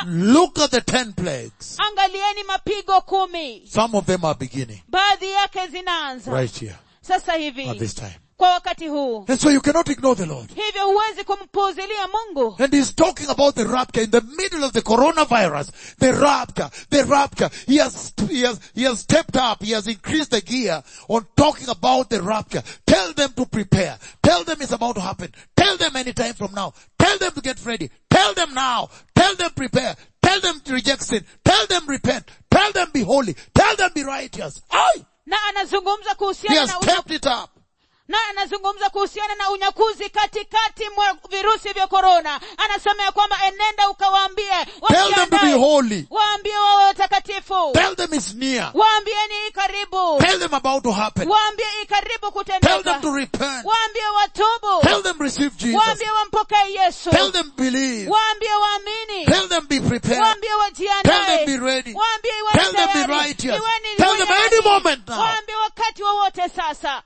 Look at the ten plagues. angalieni mapigo kumi Some of them are beginning baadhi yake zinaanza right here sasa at hivi this time. kwa wakati huu And so you cannot ignore the Lord. hivyo huwezi kumpuuzilia mungu And he's talking about the rapture in the middle of the coronavirus. The rapture, the rapture. He has, he has, he has stepped up. He has increased the gear on talking about the rapture. Tell them to prepare. Tell them it's about to happen. Tell them anytime from now. Tell them to get ready. Tell them now. Tell them prepare. Tell them to reject sin. Tell them repent. Tell them be holy. Tell them be righteous. Aye! na anazungumza He kuhusiana has na unya, stepped it up. na anazungumza kuhusiana na unyakuzi katikati mwa virusi vya korona anasema ya kwamba enenda ukawaambie Tell them to be wajiandae. holy. waambie wawe watakatifu Tell them it's near. waambieni hii karibu Tell them about to happen. waambie hii karibu Tell kutendeka them to repent. waambie watubu Tell them receive Jesus. waambie wampokee yesu Tell them believe. waambie waamini Tell them be prepared. waambie Tell wajiandae them be ready. waambie iwe Tell them be tayari. righteous. Iweni Tell them wenye any haki. moment now. waambie wakati wowote sasa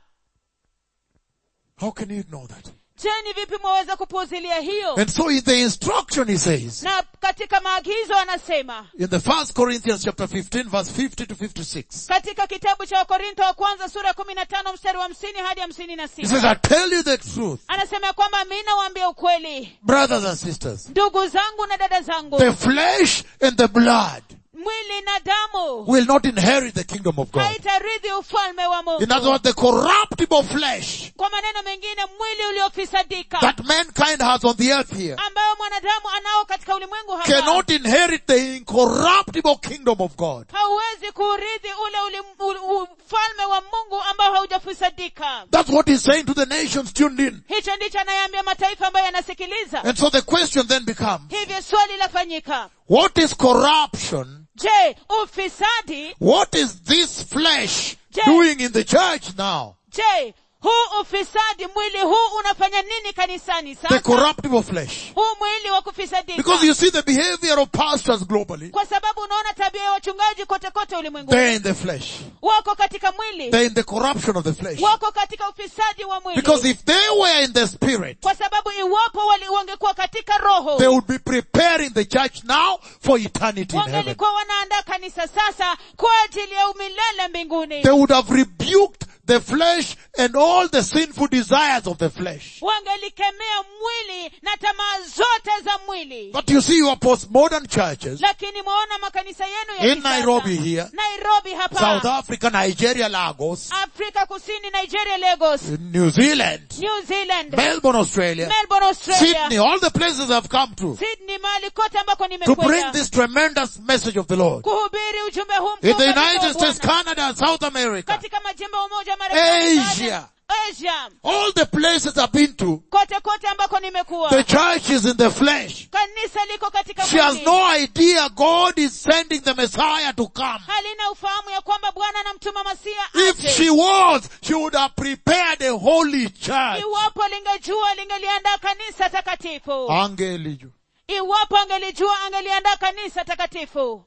How can you ignore that? je ni vipi mwaweza kupuuzilia hiyo And so in the instruction he says, na katika maagizo anasema in the first Corinthians chapter 15 verse 50 to 56, katika kitabu cha wakorinto wa kwanza sura ya kumi na tano mstari wa hamsini hadi hamsini na he sita says, I tell you the truth, anasema ya kwamba mi nawaambia ukweli brothers and sisters, ndugu zangu na dada zangu the flesh and the blood mwili na damu will not inherit the kingdom of God. haitarithi ufalme wa In other mungu words, the corruptible flesh kwa maneno mengine mwili uliofisadika that mankind has on the earth here ambayo mwanadamu anao katika ulimwengu hapa cannot inherit the incorruptible kingdom of God. hauwezi kuurithi ule ulim- u- ufalme wa mungu ambao haujafisadika That's what he's saying to the nations tuned in. hicho ndicho anayeambia mataifa ambayo yanasikiliza And so the question then becomes, hivyo swali lafanyika what is corruption? je ufisadi What is this flesh Yeah. doing in the church now? je huu ufisadi mwili huu unafanya nini kanisani The sasa corruptible flesh. huu mwili wa kufisadika Because you see the behavior of pastors globally. kwa sababu unaona tabia ya wachungaji kote kote ulimwengu They're in the flesh. wako katika mwili They're in the corruption of the flesh. wako katika ufisadi wa mwili Because if they were in the spirit, kwa sababu iwapo wali wangekuwa katika roho they would be preparing the church now for eternity in heaven. wangelikuwa wanaandaa kanisa sasa kwa ajili ya umilele mbinguni They would have rebuked the flesh and all the sinful desires of the flesh. wangelikemea mwili na tamaa zote za mwili But you see your postmodern churches lakini mwaona makanisa yenu ya in kisasa. Nairobi here, nairobi hapa South Africa, Nigeria, Lagos, afrika kusini nigeria lagos New Zealand, new zealand Melbourne, Australia, melbourne australia Sydney, all the places I've come to sydney mahali kote ambako to bring nimekwenda this tremendous message of the Lord. kuhubiri ujumbe huu In mkuu the kabisa wa United States, Bwana. Canada, South America, katika majimbo ya umoja wa Marekani, Asia. asia all the places I've been to, kote kote ambako nimekuwa the church is in the flesh. kanisa liko katika She has mwili. no idea God is sending the Messiah to come. halina ufahamu ya kwamba bwana anamtuma masia If aje. she was, she would have prepared a holy church. iwapo lingejua lingeliandaa kanisa takatifu Angeliju. iwapo angelijua angeliandaa kanisa takatifu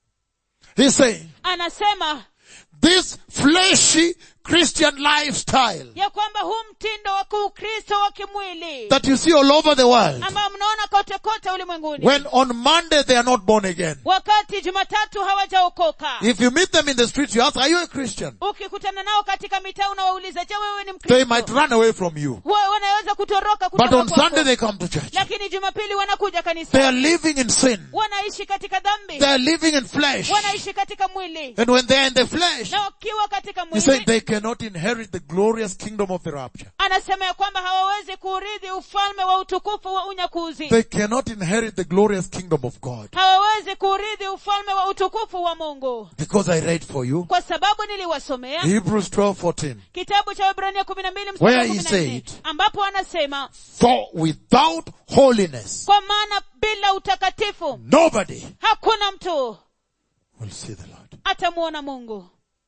He's saying, anasema this fleshy Christian lifestyle ya kwamba huu mtindo wa kiukristo wa kimwili that you see all over the world, ambao mnaona kote kote ulimwenguni when on Monday they are not born again. wakati jumatatu hawajaokoka If you meet them in the streets, you ask, are you a Christian? ukikutana nao katika mitaa unawauliza je wewe ni They might mkristo run away from you. Wa- wanaweza kutoroka But kutoka on kwako. Sunday they come to church. lakini jumapili wanakuja They kanisa are living in sin. wanaishi katika dhambi They are living in flesh. wanaishi katika mwili And when they are in the flesh, na wakiwa katika he said mwili they cannot inherit the glorious kingdom of the rapture. anasema ya kwamba hawawezi kuurithi ufalme wa utukufu wa unyakuzi They cannot inherit the glorious kingdom of God. hawawezi kuurithi ufalme wa utukufu wa mungu Because I read for you kwa sababu niliwasomea Hebrews 12:14. kitabu cha Waebrania kumi na mbili Where mstari wa he kumi na nne said- ambapo anasema For without holiness, kwa maana bila utakatifu nobody hakuna mtu will see the Lord. atamuona mungu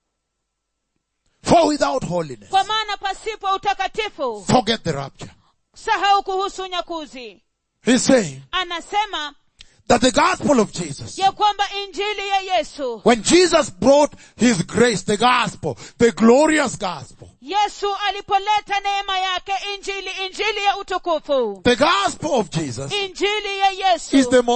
For without holiness, kwa maana pasipo utakatifu forget the rapture. sahau kuhusu unyakuzi He's saying anasema that the gospel of Jesus, ya kwamba injili ya yesu when Jesus brought his grace, the gospel, the glorious gospel, yesu alipoleta neema yake injili injili ya utukufu the gospel of Jesus injili ya is yesu the most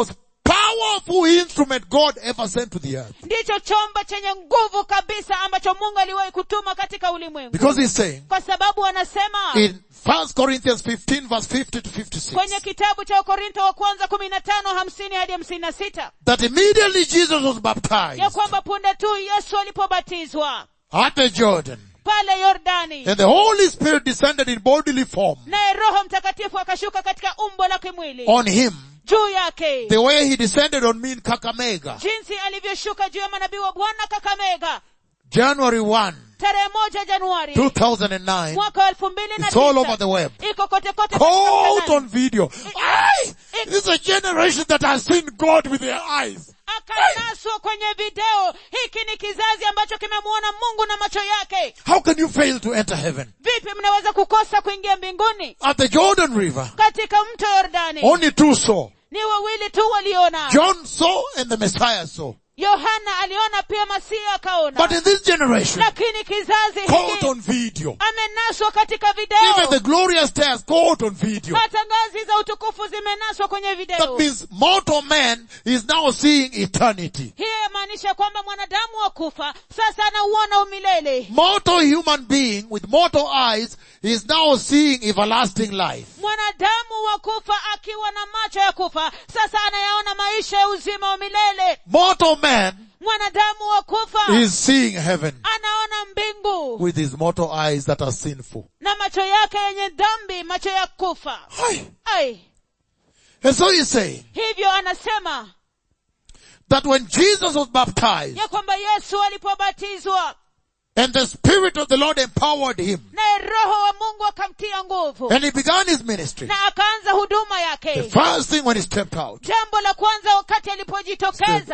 powerful instrument God ever sent to the earth. ndicho chombo chenye nguvu kabisa ambacho mungu aliwahi kutuma katika ulimwengu Because he's saying kwa sababu anasema in 1 Corinthians 15 verse 50 to kwenye 56 kitabu cha wakorinto wa kwanza kumi na tano hamsini hadi hamsini na sita that immediately Jesus was ya baptized kwamba punde tu yesu alipobatizwa at the Jordan pale yordani and the Holy Spirit descended in bodily form naye roho mtakatifu akashuka katika umbo la kimwili on him juu yake the way he descended on me in Kakamega, jinsi alivyoshuka juu ya manabii wa bwana kakamega January 1, tarehe moja januari 2009. mwaka wa elfu mbili na It's all over tisa the web. iko kote kote katika Caught mtandao. on video. Aye! This is a generation that has seen God with their eyes. akanaswa kwenye video hiki ni kizazi ambacho kimemwona mungu na macho yake How can you fail to enter heaven? vipi mnaweza kukosa kuingia mbinguni At the Jordan River, katika mto yordani only two saw. ni wawili tu waliona John saw and the Messiah saw. yohana aliona pia masihi But akaona in this generation, lakini kizazi caught hiki on video. amenaswa katika Even the video glorious stairs caught on video. hata ngazi za utukufu zimenaswa kwenye That video means mortal man is now seeing eternity. hiyo yamaanisha kwamba mwanadamu wa kufa sasa anauona umilele Mortal human being with mortal eyes is now seeing everlasting life. mwanadamu wa kufa akiwa na macho ya kufa sasa anayaona maisha ya uzima wa milele Mortal man mwanadamu wa kufa is seeing heaven anaona mbingu with his mortal eyes that are sinful. na macho yake yenye dhambi macho ya kufa Hi. ai And so he's saying hivyo anasema that when Jesus was baptized ya kwamba yesu alipobatizwa and the Spirit of the Lord empowered him naye roho wa mungu akamtia nguvu and he began his ministry, na akaanza huduma the yake first thing when he stepped out, jambo la kwanza wakati said, alipojitokeza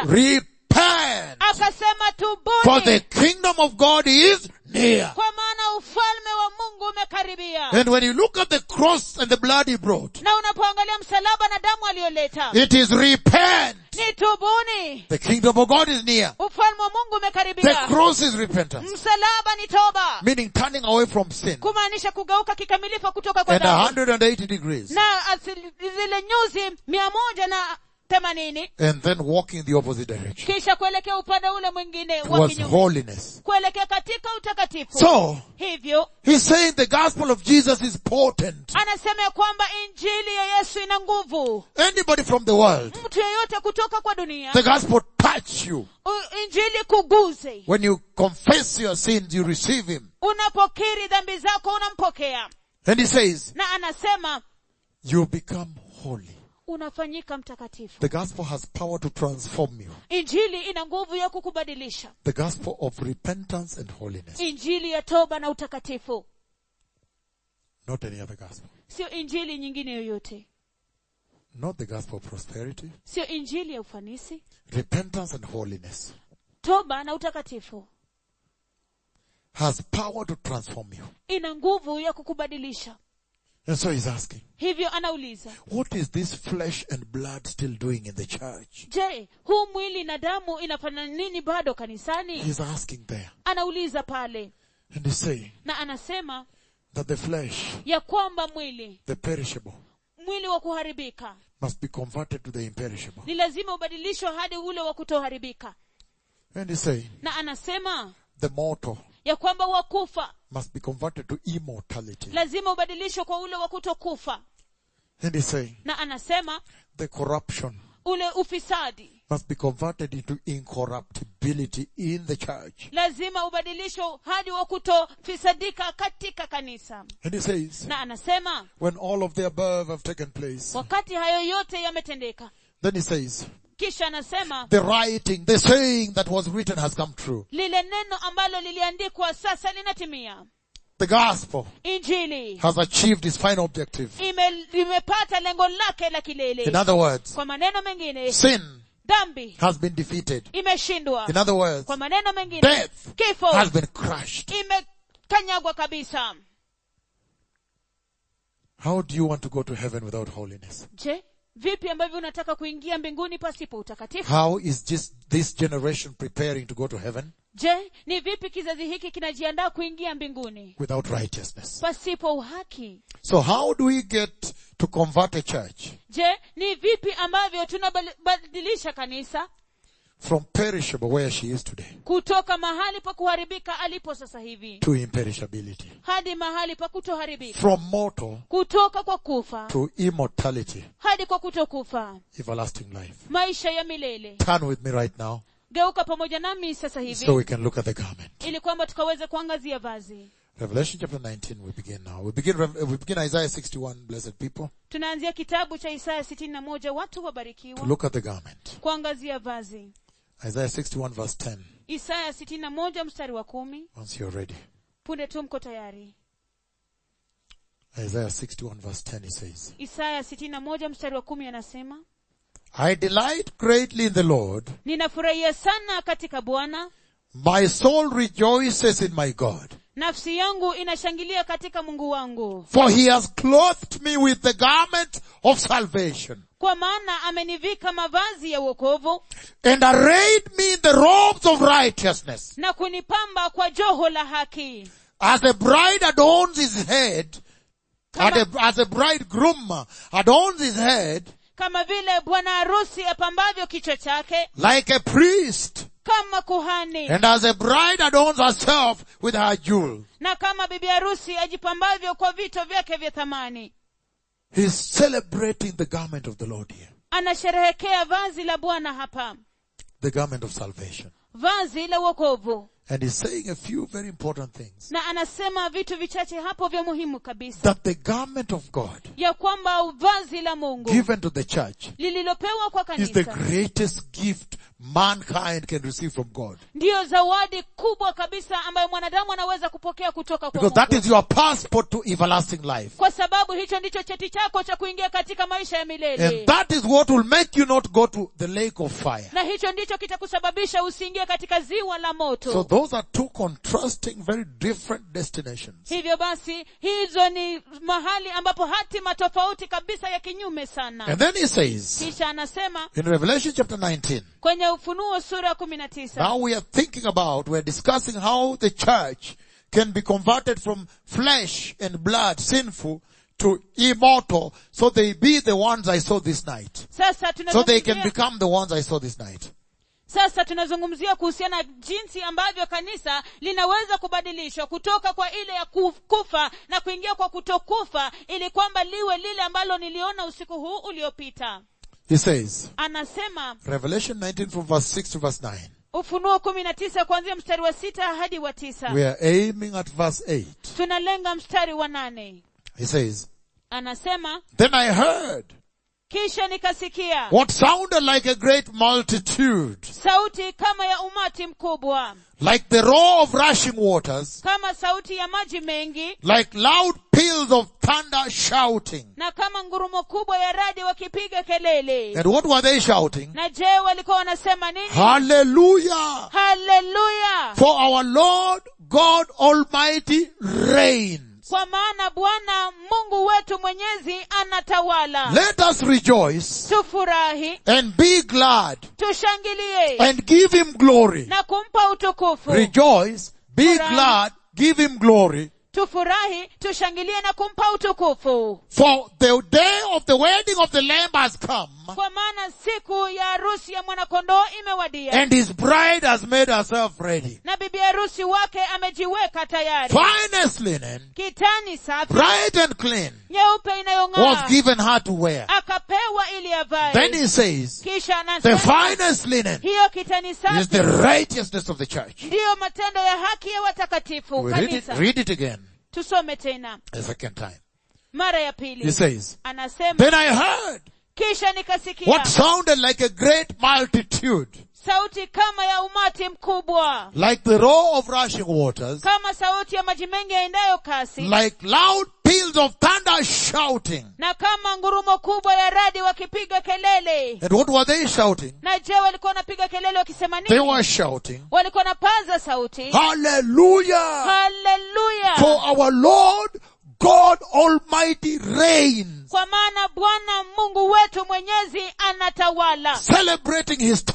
repent akasema for the tubuni kingdom of God is near. kwa maana ufalme wa mungu umekaribia And when you look at the cross and the blood he brought, na unapoangalia msalaba na damu aliyoleta it is repent. ni tubuni The kingdom of God is near. ufalme wa mungu The umekaribia cross is repentance, msalaba ni toba meaning turning away from sin kumaanisha kugeuka kikamilifu kutoka kwa and dhambi 180 degrees na asili- zile nyuzi mia moja na themanini and then walking the opposite direction kisha kuelekea upande ule mwingine wa towards kinyume holiness. kuelekea katika utakatifu So, hivyo he's saying the gospel of Jesus is potent. anasema ya kwamba injili ya yesu ina nguvu Anybody from the world, mtu yeyote kutoka kwa dunia the gospel touch you. u- injili kuguze When you confess your sins, you receive him. unapokiri dhambi zako unampokea And he says, na anasema you become holy. unafanyika mtakatifu The gospel has power to transform you. injili ina nguvu ya kukubadilisha The gospel of repentance and holiness. injili ya toba na utakatifu Not any other gospel. sio injili nyingine yoyote Not the gospel of prosperity. sio injili ya ufanisi Repentance and holiness toba na utakatifu has power to transform you. ina nguvu ya kukubadilisha And so he's asking, hivyo anauliza what is this flesh and blood still doing in the church? je huu mwili na damu inafanya nini bado kanisani He's asking there. anauliza pale And he's saying na anasema that the flesh, ya kwamba mwili the perishable, mwili wa kuharibika must be converted to the imperishable. ni lazima ubadilishwe hadi ule wa kutoharibika And he's saying na anasema the mortal ya kwamba wakufa must be converted to immortality. lazima ubadilishwe kwa ule wa kutokufa And he's saying na anasema the corruption ule ufisadi must be converted into incorruptibility in the church. lazima ubadilishwe hadi wa kutofisadika katika kanisa And he says, na anasema when all of the above have taken place, wakati hayo yote yametendeka then he says, kisha anasema the writing, the saying that was written has come true. lile neno ambalo liliandikwa sasa linatimia The gospel injili has achieved its final objective. ime, limepata lengo lake la In kilele other words, kwa maneno mengine sin dhambi has been defeated. imeshindwa In other words, kwa maneno mengine death kifo has been crushed. imekanyagwa kabisa How do you want to go to heaven without holiness? je vipi ambavyo unataka kuingia mbinguni pasipo utakatifu How is this, this generation preparing to go to heaven? je ni vipi kizazi hiki kinajiandaa kuingia mbinguni without righteousness? pasipo uhaki So how do we get to convert a church je ni vipi ambavyo tunabadilisha kanisa from perishable where she is today kutoka mahali pa kuharibika alipo sasa hivi to imperishability? hadi mahali pa kutoharibika From mortal kutoka kwa kufa to immortality, hadi kwa kutokufa everlasting life. maisha ya milele Turn with me right now geuka pamoja nami sasa hivi so we can look at the garment. ili kwamba tukaweze kuangazia vazi Revelation chapter 19, we begin now. We begin, Rev- we begin Isaiah 61, blessed people, tunaanzia kitabu cha isaya sitini na moja watu to wabarikiwa look at the garment. kuangazia vazi Isaiah 61 verse 10, isaya sitini na moja mstari wa kumi once you're ready. punde tu mko tayari Isaiah 61 verse 10, he says, isaya sitini na moja mstari wa kumi anasema I delight greatly in the Lord. ninafurahia sana katika bwana My soul rejoices in my God. nafsi yangu inashangilia katika mungu wangu For he has clothed me with the garment of salvation kwa maana amenivika mavazi ya uokovu and arrayed me in the robes of righteousness. na kunipamba kwa joho la haki As a bride adorns his head, and a- as a bridegroom adorns his head, kama vile bwana harusi apambavyo kichwa chake like a priest, kama kuhani and as a bride adorns herself with her jewel. na kama bibi harusi ajipambavyo kwa vito vyake vya thamani He's celebrating the garment of the Lord here. anasherehekea vazi la bwana hapa The garment of salvation. vazi la uokovu And he's saying a few very important things. na anasema vitu vichache hapo vya muhimu kabisa That the garment of God ya kwamba vazi la mungu given to the church lililopewa kwa is the kanisa greatest gift mankind can receive from God. ndiyo zawadi kubwa kabisa ambayo mwanadamu anaweza kupokea kutoka kwa Because that mungu is your passport to everlasting life. kwa sababu hicho ndicho cheti chako cha kuingia katika maisha ya milele And that is what will make you not go to the lake of fire. na hicho ndicho kitakusababisha usiingie katika ziwa la moto So those are two contrasting, very different destinations. hivyo basi hizo ni mahali ambapo hatima tofauti kabisa ya kinyume sana And then he says, kisha anasema in Revelation chapter 19, kwenye ufunuo sura ya kumi na tisa now we are thinking about, we're discussing how the church can be converted from flesh and blood, sinful, to immortal, so they be the ones I saw this night. sasa So they can tunazungumzia, become the ones I saw this night. sasa tunazungumzia kuhusiana na jinsi ambavyo kanisa linaweza kubadilishwa kutoka kwa ile ya kuf- kufa na kuingia kwa kutokufa ili kwamba liwe lile ambalo niliona usiku huu uliopita He says, anasema Revelation 19 from verse 6 to verse 9. ufunuo kumi na tisa kuanzia mstari wa sita hadi wa tisa We are aiming at verse 8. tunalenga mstari wa nane He says, anasema Then I heard kisha nikasikia what sounded like a great multitude, sauti kama ya umati mkubwa like the roar of rushing waters, kama sauti ya maji mengi like loud peals of thunder shouting. na kama ngurumo kubwa ya radi wakipiga kelele And what were they shouting? na je walikuwa wanasema nini Hallelujah! haleluya For our Lord God Almighty reigns. kwa maana bwana mungu wetu mwenyezi anatawala Let us rejoice tufurahi and be glad tushangilie and give him glory. na kumpa utukufu Rejoice, be Furahi. glad, give him glory. tufurahi tushangilie na kumpa utukufu For the day of the wedding of the Lamb has come, kwa maana siku ya harusi ya mwanakondoo imewadia and his bride has made herself ready. na bibi harusi wake amejiweka tayari Finest linen, kitani safi bright and clean, nyeupe was inayong'aa given her to wear. akapewa ili Then avae he says, kisha the anasema finest linen hiyo kitani is safi the righteousness of the church. ndiyo matendo ya haki ya watakatifu We read it, kanisa read it again, tusome tena a second time. mara ya He pili says, anasema then I heard kisha nikasikia what sounded like a great multitude, sauti kama ya umati mkubwa like the roar of rushing waters, kama sauti ya maji mengi yaendayo kasi like loud peals of thunder shouting. na kama ngurumo kubwa ya radi wakipiga kelele And what were they shouting? na je walikuwa wanapiga kelele wakisema They nini were shouting, walikuwa wanapaza sauti Hallelujah! haleluya For our Lord God Almighty reigns. kwa maana bwana mungu wetu mwenyezi anatawala Celebrating historic,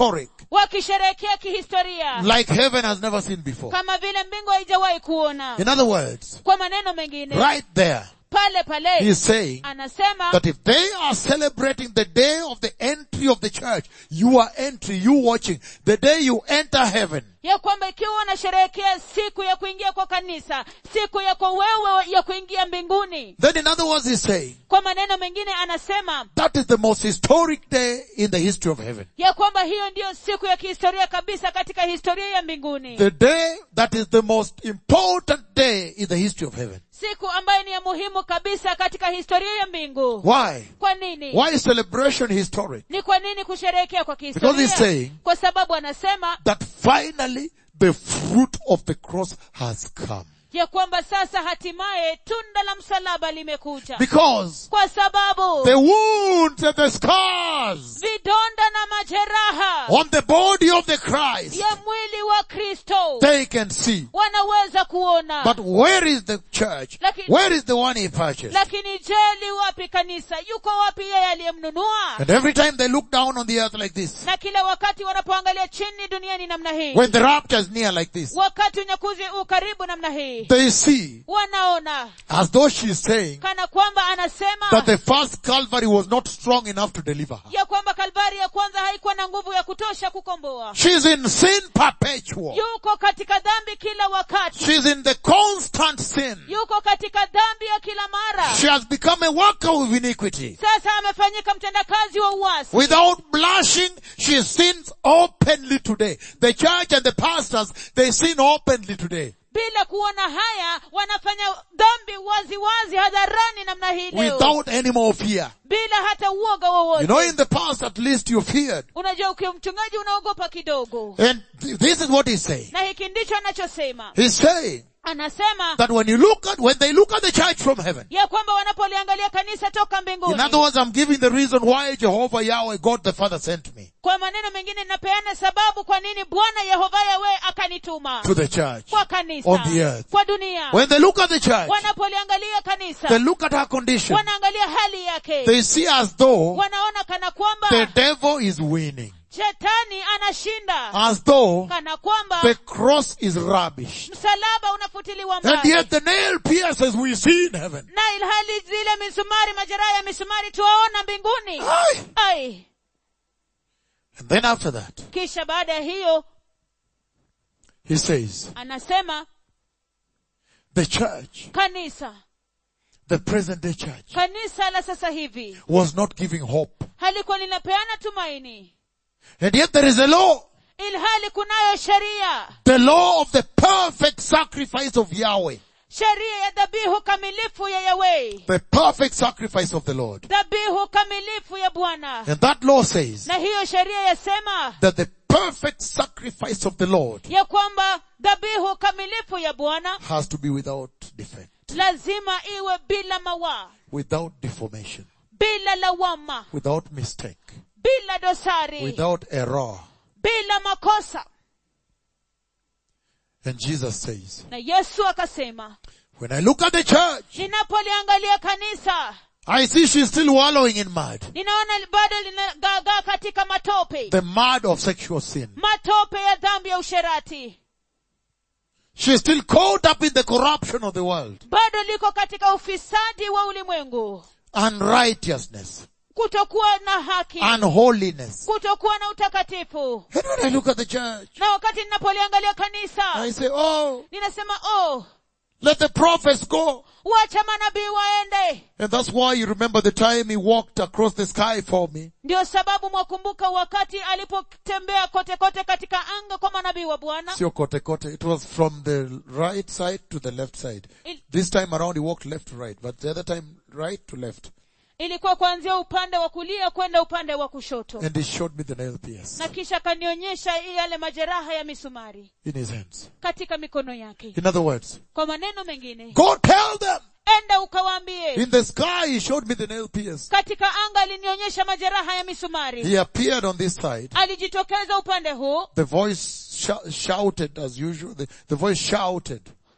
wakisherehekea kihistoria like heaven has never seen before. kama vile mbingu haijawahi kuona In other words, kwa maneno mengine right there, pale pale he's saying anasema that if they are celebrating the day of the entry of the church, your entry, you watching, the day you enter heaven, ya kwamba ikiwa wanasherehekea siku ya kuingia kwa kanisa siku yako wewe ya kuingia mbinguni then in other words he's saying, kwa maneno mengine anasema that is the most historic day in the history of heaven. ya kwamba hiyo ndiyo siku ya kihistoria kabisa katika historia ya mbinguni The day that is the most important day in the history of heaven. siku ambayo ni ya muhimu kabisa katika historia ya mbingu Why? kwa nini Why is celebration historic? ni kwa nini kusherehekea kwa Because he's kihistoria saying kwa sababu anasema that finally the fruit of the cross has come. ya kwamba sasa hatimaye tunda la msalaba limekuja Because kwa sababu the wounds and the scars vidonda na majeraha on the body of the Christ, ya mwili wa kristo they can see. wanaweza kuona But where is the church? Lakini- Where is the one he purchased? lakini je li wapi kanisa yuko wapi yeye aliyemnunua And every time they look down on the earth like this, na kila wakati wanapoangalia chini duniani namna hii when the rapture is near like this, wakati unyakuzi u karibu namna hii they see wanaona as though she's saying kana kwamba anasema that the first Calvary was not strong enough to deliver her. ya kwamba kalvari ya kwanza haikuwa na nguvu ya kutosha kukomboa She's in sin perpetual. yuko katika dhambi kila wakati She's in the constant sin. yuko katika dhambi ya kila mara She has become a worker of iniquity. sasa amefanyika mtendakazi wa uasi Without blushing, she sins openly today. The church and the pastors, they sin openly today. bila kuona haya wanafanya dhambi wazi wazi hadharani namna hii leo Without any more fear. bila hata uoga You wowote know, in the past at least you feared. unajua ukiwa mchungaji unaogopa kidogo And th- this is what he's saying. na hiki ndicho anachosema He's saying anasema that when you look at, when they look at the church from heaven, ya kwamba wanapoliangalia kanisa toka mbinguni in other words, I'm giving the reason why Jehovah Yahweh, God the Father sent me kwa maneno mengine napeana sababu kwa nini bwana yehova yawe akanituma to the church. kwa kanisa on the earth. kwa dunia When they look at the church, wanapoliangalia kanisa they look at her condition. wanaangalia hali yake They see as though wanaona kana kwamba the devil is winning. shetani anashinda As though kana kwamba the cross is rubbish. msalaba unafutiliwa And mbali yet the nail pierces we see in heaven. na ilhali zile misumari majeraha ya misumari tuwaona mbinguni Aye. ai And then after that, kisha baada ya hiyo he says, anasema the church, kanisa the present day church, kanisa la sasa hivi was not giving hope. halikuwa linapeana tumaini And yet there is a law. ilhali kunayo sheria The law of the perfect sacrifice of Yahweh. sheria ya dhabihu kamilifu ya yawei The perfect sacrifice of the Lord. dhabihu kamilifu ya bwana And that law says na hiyo sheria yasema that the perfect sacrifice of the Lord ya kwamba dhabihu kamilifu ya bwana has to be without defect, lazima iwe bila mawaa without deformation, bila lawama without mistake, bila dosari without error. bila makosa And Jesus says, na yesu akasema when I look at the church, ninapoliangalia kanisa I see she's still wallowing in mud. ninaona bado linagaagaa katika matope The mud of sexual sin. matope ya dhambi ya usherati She's still caught up in the corruption of the world. bado liko katika ufisadi wa ulimwengu Unrighteousness. kutokuwa na haki Unholiness. kutokuwa na utakatifu And when I look at the church, na wakati ninapoliangalia kanisa I say, oh, ninasema oh let the prophets go. wacha manabii waende And that's why you remember the time he walked across the sky for me. ndio sababu mwakumbuka wakati alipotembea kote kote katika anga kwa manabii wa bwana Sio kote kote. It was from the right side to the left side. Il- This time around he walked left to right, but the other time right to left. ilikuwa kuanzia upande wa kulia kwenda upande wa kushoto And he showed me the nail pierce na kisha akanionyesha yale majeraha ya misumari in his hands. katika mikono yake In other words, kwa maneno mengine go tell them. enda ukawaambie In the sky he showed me the nail pierce. katika anga alinionyesha majeraha ya misumari He appeared on this side. alijitokeza upande huu The voice sh- shouted as usual. The, the voice shouted.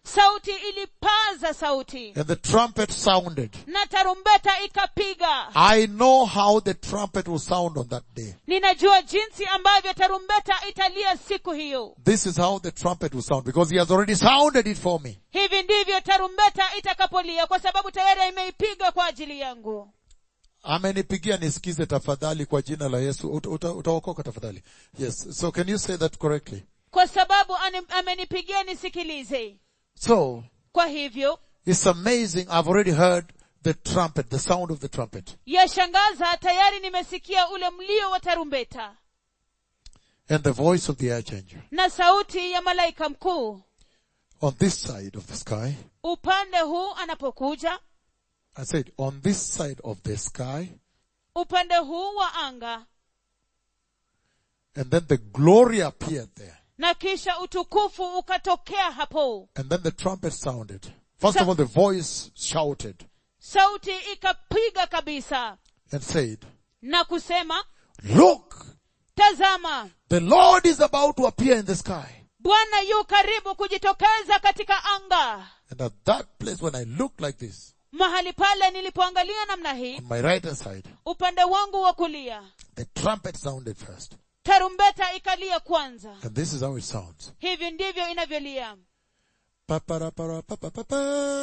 sauti ilipaza sauti and the trumpet sounded. na tarumbeta ikapiga I know how the trumpet will sound on that day. ninajua jinsi ambavyo tarumbeta italia siku hiyo This is how the trumpet will sound because he has already sounded it for me. hivi ndivyo tarumbeta itakapolia kwa sababu tayari imeipiga kwa ajili yangu amenipigia nisikize tafadhali kwa jina la yesu Uta- uta- utaokoka tafadhali yes so can you say that correctly kwa sababu ane- amenipigia nisikilize so kwa hivyo it's amazing i've already heard the trumpet the sound of the trumpet yashangaza tayari nimesikia ule mlio wa tarumbeta and the voice of the archangel na sauti ya malaika mkuu on this side of the sky upande huu anapokuja i said on this side of the sky upande huu wa anga and then the glory appeared there na kisha utukufu ukatokea hapo and then the trumpet sounded first So- of all the voice shouted sauti ikapiga kabisa and said na kusema look tazama the lord is about to appear in the sky bwana yu karibu kujitokeza katika anga and at that place when i looked like this mahali pale nilipoangalia namna hii on my right hand side upande wangu wa kulia The trumpet sounded first. tarumbeta ikalia kwanza And this is how it sounds. hivi ndivyo inavyolia Pa-pa-ra-pa-ra-pa-pa-pa-pa.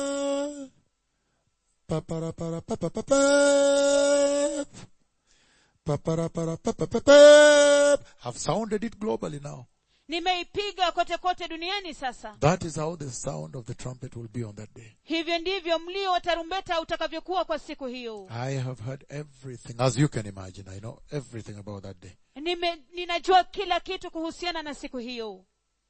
Pa-pa-ra-pa-ra-pa-pa-pa-pa. Pa-pa-ra-pa-ra-pa-pa-pa-pa. I've sounded it globally now. nimeipiga kote kote duniani sasa That is how the sound of the trumpet will be on that day. hivyo ndivyo mlio wa tarumbeta utakavyokuwa kwa siku hiyo I have heard everything, as you can imagine. I know everything about that day. Nime, ninajua kila kitu kuhusiana na siku hiyo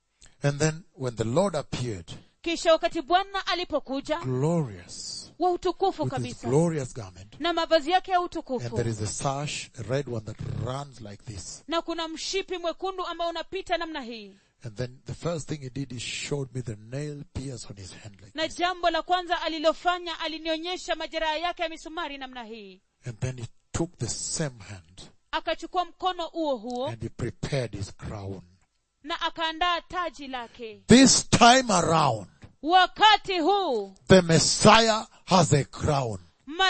And then when the Lord appeared, kisha wakati bwana alipokuja glorious, wa utukufu with his kabisa glorious garment, na mavazi yake ya and utukufu there is a sash, a red one that runs like this. na kuna mshipi mwekundu ambao unapita namna hii And then the first thing he did is showed me the nail pierce on his hand like na this. jambo la kwanza alilofanya alinionyesha majeraha yake ya misumari namna hii And then he took the same hand akachukua mkono huo huo and he prepared his crown. na akaandaa taji lake This time around, wakati huu the Messiah has a crown.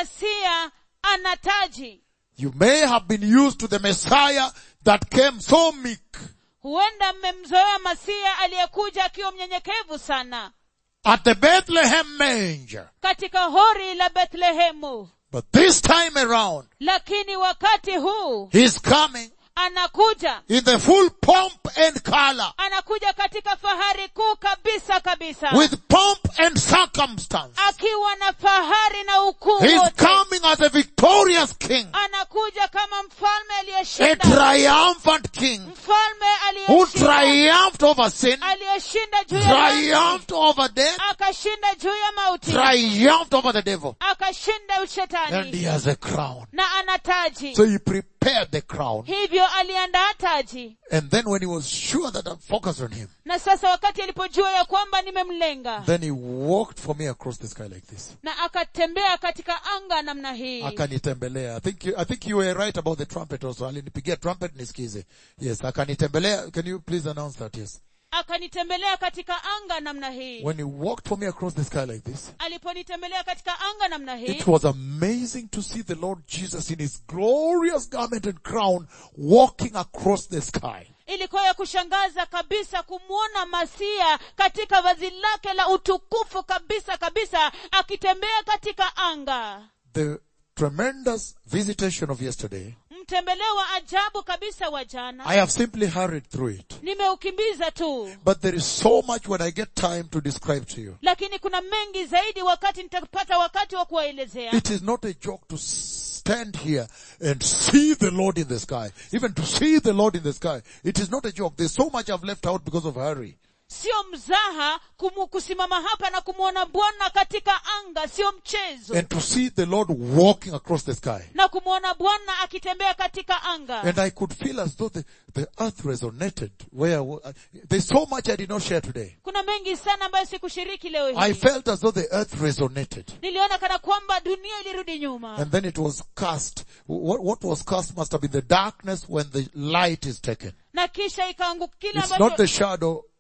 masia ana taji You may have been used to the Messiah that came so meek huenda mmemzoea masia aliyekuja akiwa mnyenyekevu sana at the Bethlehem manger. katika hori la bethlehemu But this time around, lakini wakati huu he's coming anakuja in the full pomp and color, anakuja katika fahari kuu kabisa kabisa with pomp and circumstance. akiwa na fahari na ukuu He's wote coming as a victorious king, anakuja kama mfalme a aliyeshinda triumphant king mfalme who aliyeshinda triumphed over sin, aliyeshinda juu ya dhambi, triumphed over death, akashinda juu ya mauti triumphed over the devil. akashinda And he ushetani has a crown. na ana taji So he prepared the crown. hivyo aliandaa taji And then when he was sure that I'm focused on him, na sasa wakati alipojua ya kwamba nimemlenga then he walked for me across the sky like this. na akatembea katika anga namna hii akanitembelea i think you, i think you were right about the trumpet also alinipigia trumpet nisikize yes akanitembelea can you please announce that yes akanitembelea katika anga namna hii when he walked for me across the sky like this aliponitembelea katika anga namna hii it was amazing to see the lord jesus in his glorious garment and crown walking across the sky ilikuwa ya kushangaza kabisa kumwona masia katika vazi lake la utukufu kabisa kabisa akitembea katika anga the tremendous visitation of yesterday mtembeleo wa ajabu kabisa wa jana i have simply hurried through it nimeukimbiza tu but there is so much when i get time to describe to you lakini kuna mengi zaidi wakati nitapata wakati wa kuwaelezea It is not a joke to stand here and see the Lord in the sky. Even to see the Lord in the sky. It is not a joke. There's so much I've left out because of hurry. sio mzaha kumu, kusimama hapa na kumwona bwana katika anga sio mchezo And to see the Lord walking across the sky. na kumwona bwana akitembea katika anga And I could feel as though the, the earth resonated. Where I wa- there's so much I did not share today. kuna mengi sana ambayo sikushiriki leo I hii felt as though the earth resonated. niliona kana kwamba dunia ilirudi nyuma And then it was cast. What, what was cast must have been the darkness when the light is taken. na kisha ikaanguka kile It's not ambacho the shadow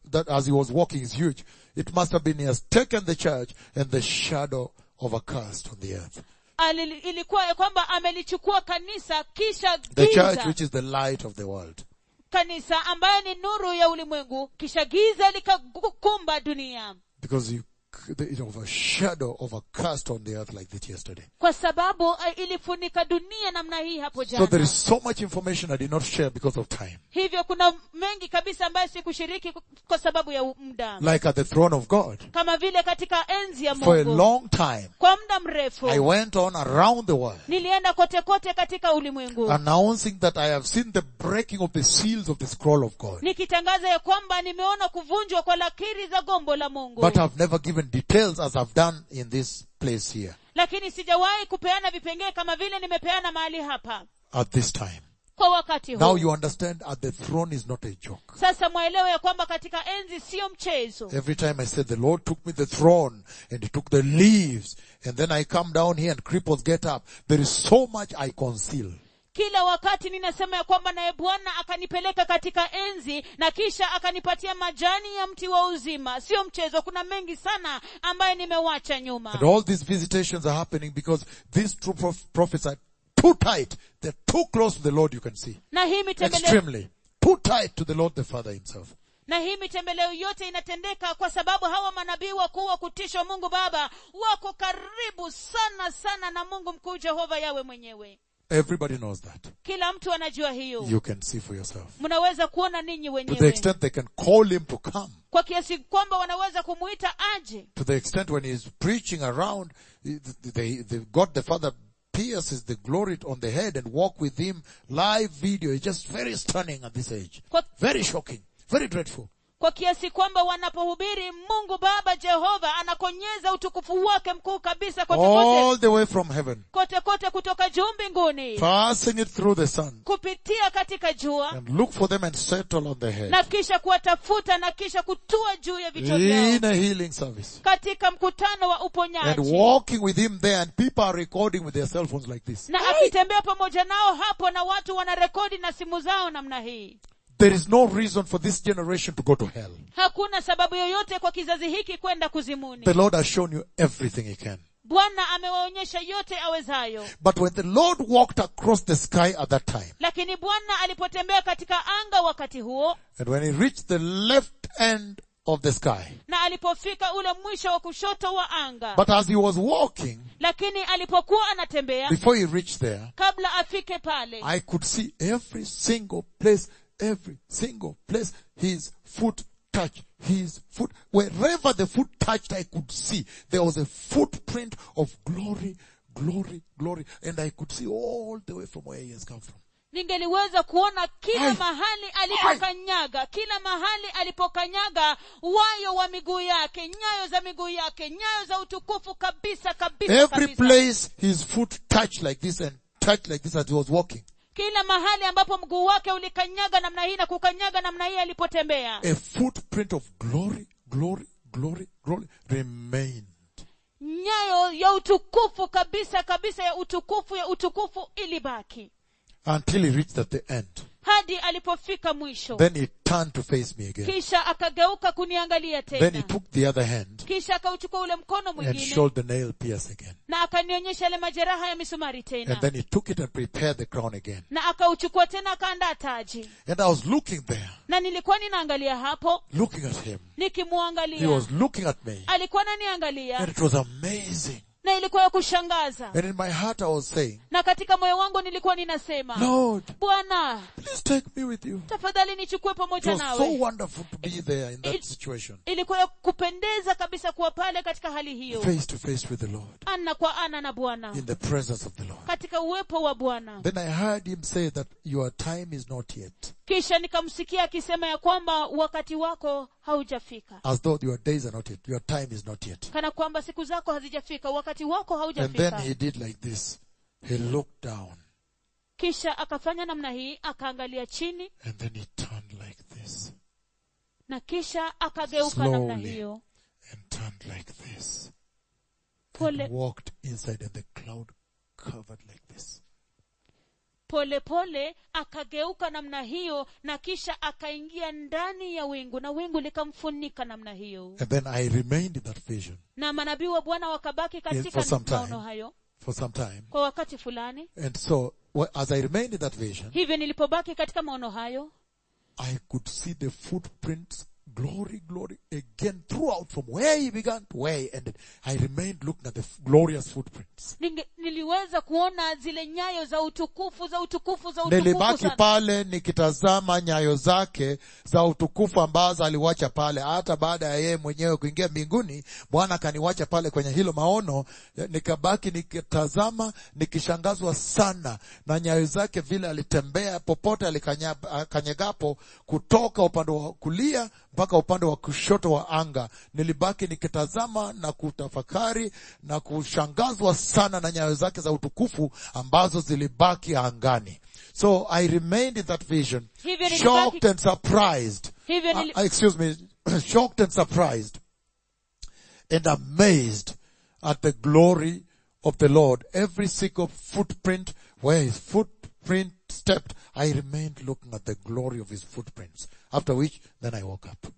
that as he was walking is huge. It must have been he has taken the church and the shadow of a curse on the earth. Ali- ilikuwa ya kwamba amelichukua kanisa kisha The church giza which is the light of the world. kanisa ambaye ni nuru ya ulimwengu kisha giza likakumba dunia Because you, the, of a shadow of a curse on the earth like this yesterday. kwa sababu eh, ilifunika dunia namna hii hapo So there jana is so much information I did not share because of time. hivyo kuna mengi kabisa ambayo sikushiriki kwa sababu ya muda Like at the throne of God. kama vile katika enzi ya For a mungu long time, kwa muda mrefu I went on around the world nilienda kote kote katika ulimwengu announcing that I have seen the breaking of the seals of the scroll of God. nikitangaza ya kwamba nimeona kuvunjwa kwa lakiri za gombo la mungu But I've never given details as I've done in this place here lakini sijawahi kupeana vipengee kama vile nimepeana mahali hapa at this time. kwa wakati Now huu you understand at the throne is not a joke. sasa mwaelewe ya kwamba katika enzi siyo mchezo Every time I said the Lord took me the throne and he took the leaves and then I come down here and cripples get up. There is so much I conceal. kila wakati ninasema ya kwamba naye bwana akanipeleka katika enzi na kisha akanipatia majani ya mti wa uzima sio mchezo kuna mengi sana ambayo nimewacha nyuma And all these visitations are happening because these true prof- prophets are too tight. They're too close to the Lord you can see. na hii mitembeleo Extremely. Too tight to the Lord the Father himself. na hii mitembeleo yote inatendeka kwa sababu hawa manabii wakuu wa kutishwa mungu baba wako karibu sana sana na mungu mkuu jehova yawe mwenyewe Everybody knows that. kila mtu anajua hiyo You can see for yourself. mnaweza kuona ninyi To the wenyewe extent they can call him to come. kwa kiasi kwamba wanaweza kumuita aje To the extent when he's preaching around, they, they, they, God the Father pierces the glory on the head and walk with him live video. It's just very stunning at this age. kwa, Very shocking. Very dreadful. kwa kiasi kwamba wanapohubiri mungu baba jehova anakonyeza utukufu wake mkuu kabisa kote kote All the way from heaven. kote kote kutoka juu mbinguni Passing it through the sun. kupitia katika jua And look for them and settle on the head. na kisha kuwatafuta na kisha kutua juu ya vichwa vyao In a healing service. katika mkutano wa And uponyaji walking with him there and people are recording with their cell phones like this. na akitembea pamoja nao hapo na watu wanarekodi na simu zao namna hii There is no reason for this generation to go to hell. hakuna sababu yoyote kwa kizazi hiki kwenda kuzimuni The Lord has shown you everything He can. bwana amewaonyesha yote awezayo But when the Lord walked across the sky at that time, lakini bwana alipotembea katika anga wakati huo and when He reached the left end of the sky, na alipofika ule mwisho wa kushoto wa anga but as He was walking, lakini alipokuwa anatembea before He reached there, kabla afike pale I could see every single place, every single place His foot touched. His foot, wherever the foot touched, I could see there was a footprint of glory, glory, glory, and I could see all the way from where He has come from. ningeliweza kuona kila Ai. mahali alipokanyaga kila mahali alipokanyaga wayo wa miguu yake nyayo za miguu yake nyayo za utukufu kabisa kabisa, Every kabisa. place his foot touched like this and touched like this as he was walking. kila mahali ambapo mguu wake ulikanyaga namna hii na kukanyaga namna hii alipotembea A footprint of glory, glory, glory, glory remained. nyayo ya utukufu kabisa kabisa ya utukufu ya utukufu ilibaki Until he reached at the end. hadi alipofika mwisho Then he turned to face me again. kisha akageuka kuniangalia Then he tena took the other hand kisha akauchukua ule mkono and mwingine showed the nail pierce again. na akanionyesha yale majeraha ya misumari And tena then he took it and prepared the crown again. na akauchukua tena akaandaa taji And I was looking there, na nilikuwa ninaangalia hapo looking at him. He nikimwangalia was looking at me. alikuwa And ananiangalia it was amazing. na ilikuwa ya kushangaza And in my heart I was saying, na katika moyo wangu nilikuwa ninasema Lord, bwana please take me with you. tafadhali nichukue It pamoja was so nawe wonderful to be there in that It- situation. ilikuwa ya kupendeza kabisa kuwa pale katika hali hiyo Face to face with the Lord. ana kwa ana na bwana in the presence of the Lord. katika uwepo wa bwana Then I heard him say that your time is not yet, kisha nikamsikia akisema ya kwamba wakati wako haujafika as though your days are not yet, your time is not yet. kana kwamba siku zako hazijafika wakati wako And then haujafika he did like this. He looked down kisha akafanya namna hii akaangalia chini and then he turned like this na kisha akageuka namna Slowly. hiyo and turned like this. pole And walked inside and the cloud covered like this. polepole akageuka namna hiyo na kisha akaingia ndani ya wingu na wingu likamfunika namna hiyo And then I remained in that vision na manabii wa bwana wakabaki for katika some time. maono hayo for some time. kwa wakati fulani And so, wh- as I remained in that vision, hivyo nilipobaki katika maono hayo I could see the footprints, glory, glory, again throughout from where he began to where he ended. I remained looking at the f- glorious footprints. Ninge, niliweza kuona zile nyayo za utukufu za utukufu za utukufu Nilibaki sana. pale nikitazama nyayo zake za utukufu ambazo aliwacha pale, hata baada ya yeye mwenyewe kuingia mbinguni. Bwana akaniwacha pale kwenye hilo maono, eh, nikabaki nikitazama, nikishangazwa sana na nyayo zake, vile alitembea popote alikanya- akanyegapo, kutoka upande wa kulia mpaka upande wa kushoto wa anga. Nilibaki nikitazama na kutafakari na kushangazwa sana na nyayo zake za utukufu ambazo zilibaki angani. So I remained in that vision, Hivyo nilibaki- shocked and surprised. Hivyo Uh, nili- excuse me, shocked and surprised and amazed at the glory of the Lord. Every single footprint where his footprint stepped, I remained looking at the glory of his footprints. After which, then I woke up.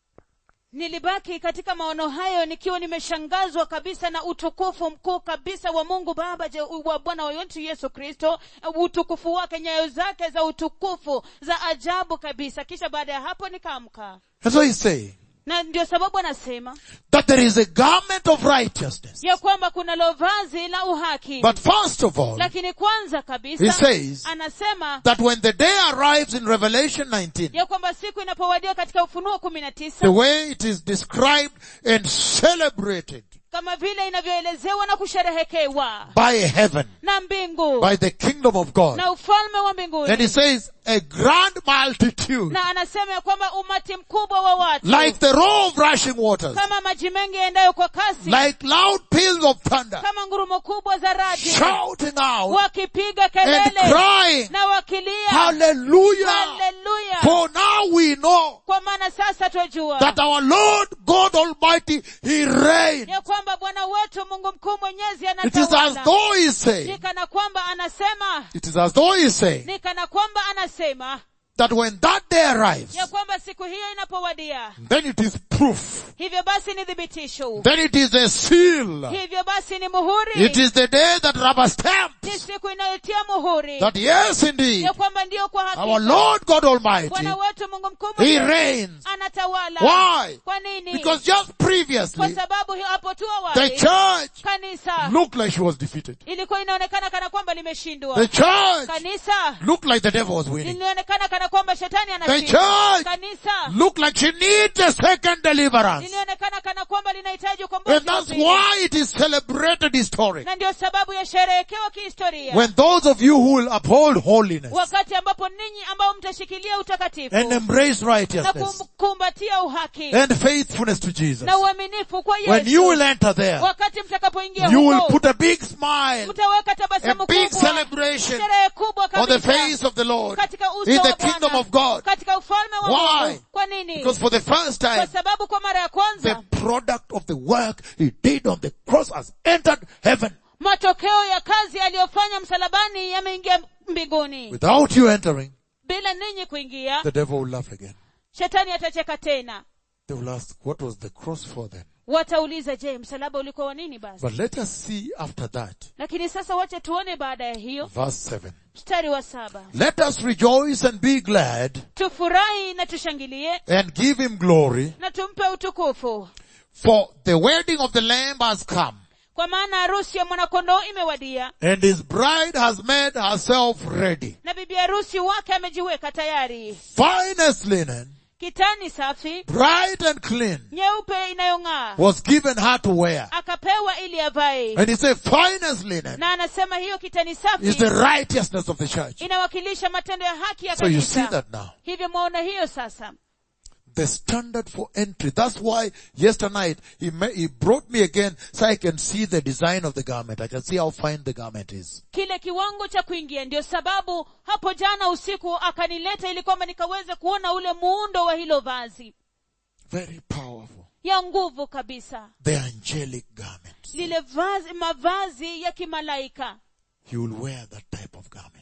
nilibaki katika maono hayo nikiwa nimeshangazwa kabisa na utukufu mkuu kabisa wa mungu baba je- wa bwana wetu yesu kristo utukufu wake nyayo zake za utukufu za ajabu kabisa kisha baada ya hapo nikaamka And so he's saying na ndio sababu anasema that there is a garment of righteousness. ya kwamba kuna lovazi la uhaki But first of all, lakini kwanza he kabisa says anasema that when the day arrives in Revelation 19, ya kwamba siku inapowadia katika ufunuo kumi na the tisa way it is described and celebrated kama vile inavyoelezewa na kusherehekewa by heaven, na mbingu by the kingdom of God. na ufalme wa And mbinguni he says, a grand multitude, na anasema ya kwamba umati mkubwa wa watu like the roar of rushing waters, kama maji mengi yaendayo kwa kasi like loud peals of thunder, kama ngurumo kubwa za radi shouting out wakipiga and kelele crying, na wakilia hallelujah! haleluya For now we know kwa maana sasa twajua that our Lord God Almighty, He reigns. ya kwamba bwana wetu mungu mkuu mwenyezi It is as anatawala though He's saying, ni kana kwamba anasema it is as though He's saying ni kana kwamba anasema that when that day arrives, ya kwamba siku hiyo inapowadia then it is proof. hivyo basi ni thibitisho Then it is a seal. hivyo basi ni muhuri It is the day that rubber stamps ni siku inayotia muhuri that yes indeed, ya kwamba ndiyo kwa our hakika Lord God Almighty, bwana wetu mungu mkuu He mwenyezi reigns. anatawala Why? kwa nini Because just kwa previously, sababu hiyo hapo tu the awali church kanisa looked like she was defeated. ilikuwa inaonekana kana kwamba limeshindwa The church kanisa looked like the devil was winning. lilionekana kana kwamba shetani The anashinda church kanisa looked like she needs a second deliverance. lilionekana kana kwamba linahitaji ukombozi And wa that's pili. why it is celebrated historic. na ndio sababu ya sherehekewa kihistoria When those of you who will uphold holiness wakati ambapo ninyi ambao mtashikilia utakatifu and embrace na righteousness kum- kumbatia uhaki and faithfulness to Jesus, na uaminifu kwa when you will yesu enter there, wakati mtakapoingia you will huko put a big smile, mtaweka a tabasamu big kubwa celebration sherehe kubwa on the kabisa face of the Lord katika uso in wa the kingdom Bwana, of God. katika ufalme wa Why? Mungu. Kwa nini? Because for the first Kwa time, sababu kwa mara ya the kwanza product of the work he did on the cross has entered heaven. matokeo ya kazi aliyofanya msalabani yameingia mbinguni. Without you entering, Bila ninyi kuingia, the devil will laugh again. shetani atacheka tena. They will ask, what was the cross for then? Watauliza, je, msalaba ulikuwa wa nini basi? But let us see after that. Lakini sasa wache tuone baada ya hiyo, Verse 7. mstari wa saba, Let us rejoice and be glad tufurahi na tushangilie and give him glory, na tumpe utukufu, for the wedding of the Lamb has come, kwa maana harusi ya mwanakondoo imewadia and his bride has made herself ready. na bibi harusi wake amejiweka tayari. Finest linen, Kitani safi bright and clean, nyeupe inayong'aa was given her to wear. akapewa ili avae And he said, finest linen na anasema hiyo kitani is safi the righteousness of the church. inawakilisha matendo ya haki ya So you see kanisa that now. hivyo mwaona hiyo sasa The standard for entry. That's why yesterday night he, ma- he brought me again so I can see the design of the garment. I can see how fine the garment is. kile kiwango cha kuingia ndio sababu hapo jana usiku akanileta ili kwamba nikaweze kuona ule muundo wa hilo vazi Very powerful. ya nguvu kabisa The angelic garments. lile vazi mavazi ya kimalaika He will wear that type of garment.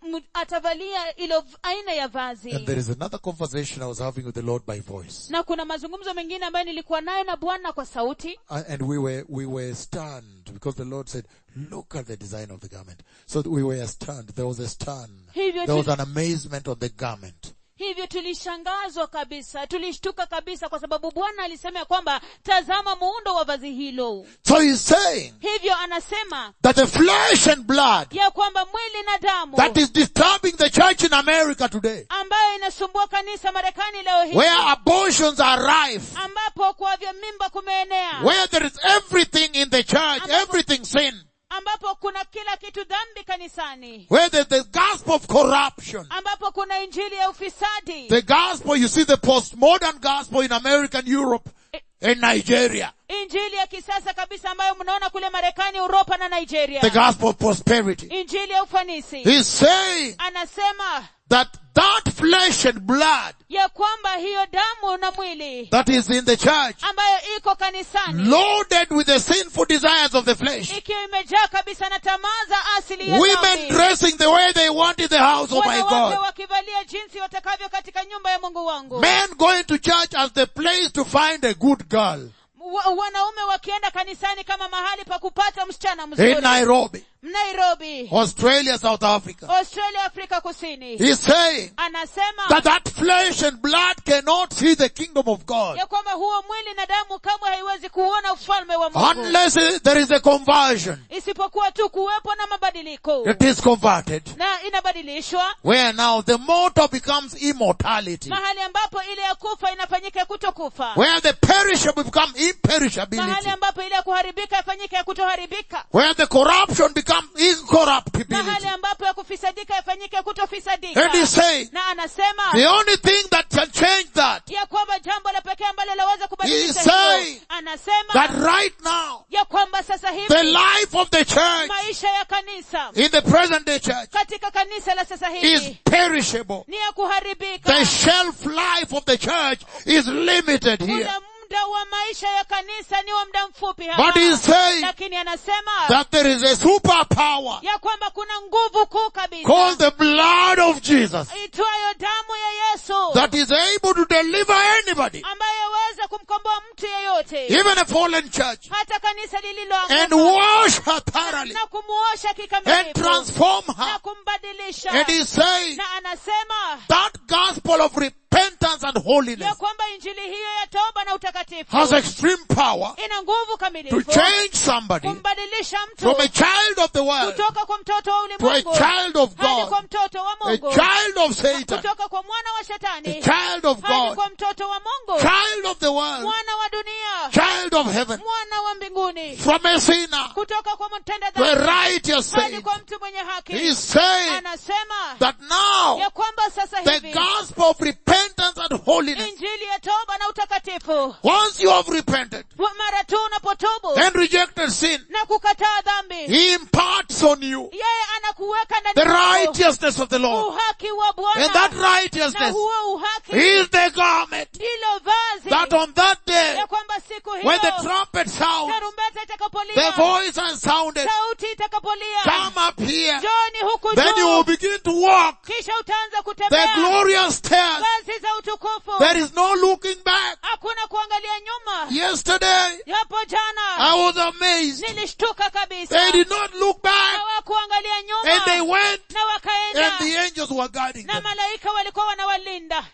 m- atavalia ilo v- aina ya And vazi there is another conversation I was having with the Lord by voice. na kuna mazungumzo mengine ambayo nilikuwa nayo na bwana kwa sauti Uh, And we were, we were stunned because the Lord said, look at the design of the garment. So we were stunned. There was a stun. Hivyo There was tuli- an amazement on the garment. hivyo tulishangazwa kabisa tulishtuka kabisa kwa sababu bwana alisema ya kwamba tazama muundo wa vazi hilo So he's saying hivyo anasema that the flesh and blood ya kwamba mwili na damu that is disturbing the church in America today, ambayo inasumbua kanisa marekani leo hii where abortions are rife, ambapo kuavya mimba kumeenea where there is everything in the church, everything sin, ambapo kuna kila kitu dhambi kanisani where there's the gospel of corruption, ambapo kuna injili ya ufisadi the gospel, you see the postmodern gospel in American Europe and Nigeria, injili ya kisasa kabisa ambayo mnaona kule marekani uropa na nigeria the gospel of prosperity. injili ya ufanisi He's saying anasema that that flesh and blood ya kwamba hiyo damu na mwili that is in the church, ambayo iko kanisani loaded with the sinful desires of the flesh, ikiwa imejaa kabisa na tamaa za asili ya women dhambi. dressing the way they want in the house of my wanawake God, wakivalia jinsi watakavyo katika nyumba ya mungu wangu men going to church as the place to find a good girl Wa- wanaume wakienda kanisani kama mahali pa kupata msichana in mzuri Nairobi, nairobi Australia, South Africa. australia afrika kusini He's saying anasema that that flesh and blood cannot see the kingdom of God ya kwamba huo mwili na damu kamwe haiwezi kuona ufalme wa mungu unless it- there is a conversion. isipokuwa tu kuwepo na mabadiliko It is converted. na inabadilishwa Where now the motto becomes immortality. mahali ambapo ile ya kufa inafanyika ya kutokufa Where the perishable become mahali imperishability. ambapo ile ya kuharibika yafanyike ya kutoharibika Where the corruption becomes incorruptibility. mahali ambapo ya kufisadika yafanyike ya kutofisadika And he's saying na anasema the only thing that can change that, ya kwamba jambo la pekee ambalo laweza He kubadilisha is saying hilo anasema that right now, ya kwamba sasa the hivi life of the church maisha ya kanisa in the present day church katika kanisa la sasa is hivi perishable. ni ya kuharibika The shelf life of the church is limited here. muda muda wa maisha ya kanisa ni wa muda mfupi hapa. But he's saying lakini anasema that there is a superpower ya kwamba kuna nguvu kuu kabisa called the blood of Jesus itwayo damu ya yesu that is able to deliver anybody, ambayo yaweza kumkomboa mtu yeyote even a fallen church, hata kanisa and lililoanguka wash her thoroughly na kumuosha and kikamilifu transform na her. kumbadilisha And he's saying na anasema that gospel of repentance and holiness ya kwamba injili hiyo ya toba na utakatifu has extreme power ina nguvu to kamilifu change somebody kumbadilisha mtu from a child of the world kutoka kwa mtoto wa to a ulimwengu child of hadi kwa God, mtoto wa a mungu child of Satan, kutoka kwa mwana wa a shetani child of hadi God, kwa mtoto wa mungu child of the world, mwana wa dunia child of heaven, mwana wa mbinguni from a sinner kutoka kwa mtenda to a dhambi righteous hadi saint. kwa mtu mwenye haki He's saying anasema that now ya kwamba sasa the hivi gospel of repentance and holiness, injili ya toba na utakatifu once you have repented wa- mara tu unapotubu and rejected sin, na kukataa dhambi he imparts on you yeye anakuweka the ndani yako righteousness of the Lord. uhaki wa And that bwana na righteousness huo uhaki is the garment ndilo vazi that on that day, ya kwamba siku when the hiyo trumpet sounds, tarumbeta the itakapolia voice has sounded, sauti itakapolia come up here, joni huku then you will juu begin to walk kisha utaanza the kutembea glorious stairs. ngazi za utukufu There is no looking back. hakuna kuangalia nyuma Yesterday, yapo jana I was amazed. nilishtuka kabisa They did not look back hawakuangalia and they nyuma went na and wakaenda the angels were guarding na them. malaika walikuwa wanawalinda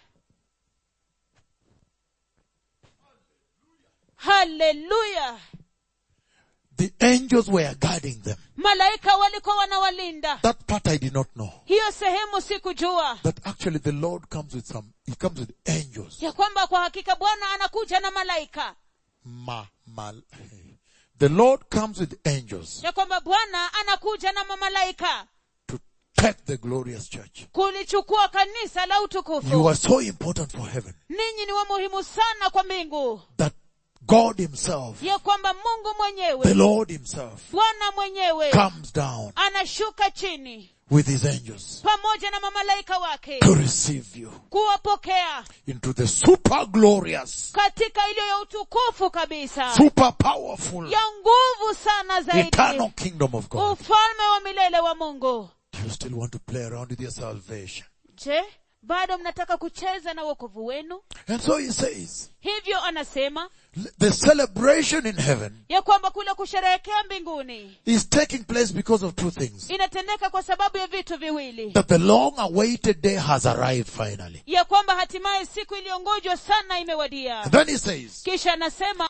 haleluya The angels were guarding them. malaika walikuwa wanawalinda That part I did not know. hiyo sehemu sikujua That actually the Lord comes with some, He comes with angels. ya kwamba kwa hakika bwana anakuja na malaika Ma, mal, the Lord comes with angels ya kwamba bwana anakuja na mamalaika to take the glorious church. kulichukua kanisa la You utukufu are so important for heaven ninyi ni wa muhimu sana kwa mbingu that God Himself, ya kwamba mungu the mwenyewe Lord Himself, bwana mwenyewe comes down anashuka chini with His angels pamoja na mamalaika wake to receive you kuwapokea into the super glorious, katika iliyo ya utukufu kabisa super powerful, ya nguvu sana zaidi eternal kingdom of God. ufalme wa milele wa mungu you still want to play around with your salvation. je bado mnataka kucheza na wokovu wenu And so he says, hivyo anasema the celebration in heaven ya kwamba kule kusherehekea mbinguni is taking place because of two things. inatendeka kwa sababu ya vitu viwili That the long awaited day has arrived finally. ya kwamba hatimaye siku iliyongojwa sana imewadia And then he says, kisha anasema